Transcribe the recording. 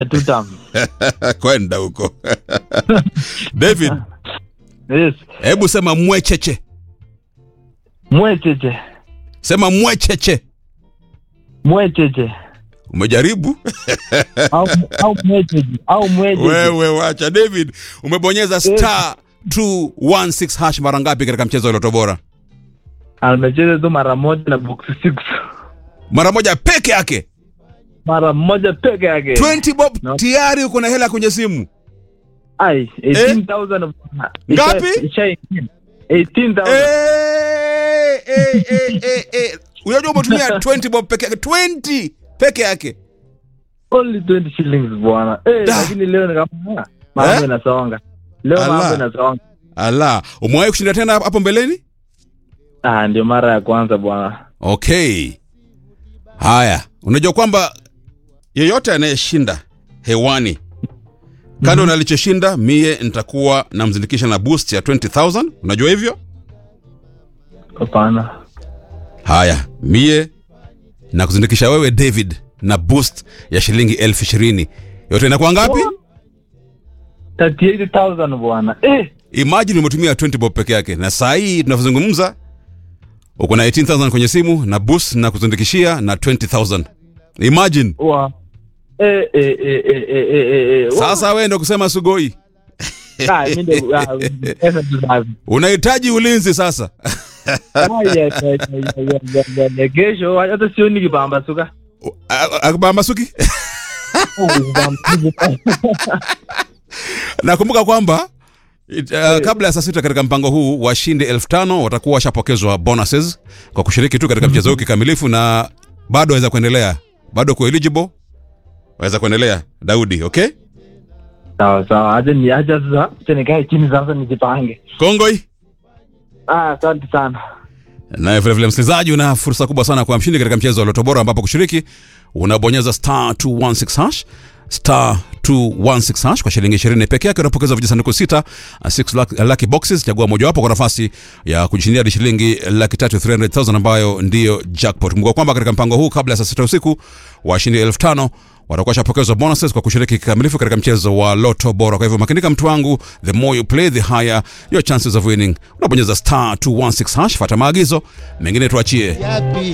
two terms. kwenda huko david Yes. hebu sema mwecheche Mwecheche. sema mwecheche Mwecheche. umejaribu Au au mwecheche. Au mwecheche. wewe wacha david umebonyeza star 216 hash mara ngapi katika mchezo wa loto bora Amecheza tu mara moja na box 6. mara moja peke yake Mara moja peke yake. 20 bob No. tayari uko na hela kwenye simu Ai, 18,000. Ngapi? Isha- isha- 18,000. Eh, eh, eh, eh, eh. unajua umetumia 20 bob peke yake 20 peke yake Only 20 shillings bwana. Eh, Da. lakini leo ni kama mambo Eh? inasonga. Leo Ala. mambo inasonga. ala umewahi kushinda tena hapo mbeleni Ah, ndio mara ya kwanza bwana. okay haya unajua kwamba yeyote anayeshinda hewani kando na alichoshinda mie nitakuwa namzindikisha na boost ya 20000 unajua hivyo Hapana. haya mie na kuzindikisha wewe david na boost ya shilingi elfu ishirini yote inakuwa ngapi 38,000 bwana. Eh, imagine umetumia 20 bob peke yake na saa hii tunavyozungumza uko na 18000 kwenye simu na boost na kuzindikishia na 20000 imagine wa. Eh, eh, eh, eh, eh, eh, eh. sasa wewe ndo kusema sugoi Ah, mimi ndio ah, pesa tu safi. unahitaji ulinzi sasa Ah, ya, ya, ya, ya, ya, ya, ya, ya. Kesho hata sioni kipambasuka. akubambasuki Ah, kipambasuka. nakumbuka kwamba it, uh, kabla ya saa sita katika mpango huu washindi elfu tano watakuwa washapokezwa bonuses kwa kushiriki tu katika mchezo huu kikamilifu na bado waweza kuendelea bado ku eligible waweza kuendelea daudi okay Sawa sawa, acha ni acha sasa, acha nikae chini sasa nijipange. kongoi Ah, asante sana. naye vilevile msikilizaji una fursa kubwa sana kwa mshindi katika mchezo wa loto bora ambapo kushiriki unabonyeza star 216 hash star 216 hash kwa shilingi 20 peke yake unapokeza vijisanduku sita 6 lucky, lucky boxes chagua mojawapo kwa nafasi ya kujishindia hadi shilingi laki tatu 300000 ambayo ndiyo jackpot kumbuka kwamba katika mpango huu kabla ya saa sita usiku washindi elfu tano watakuwa shapokezwa bonuses kwa kushiriki kikamilifu katika mchezo wa loto bora kwa hivyo makinika mtu wangu the more you play the higher your chances of winning unabonyeza star 216 hash fata maagizo mengine tuachie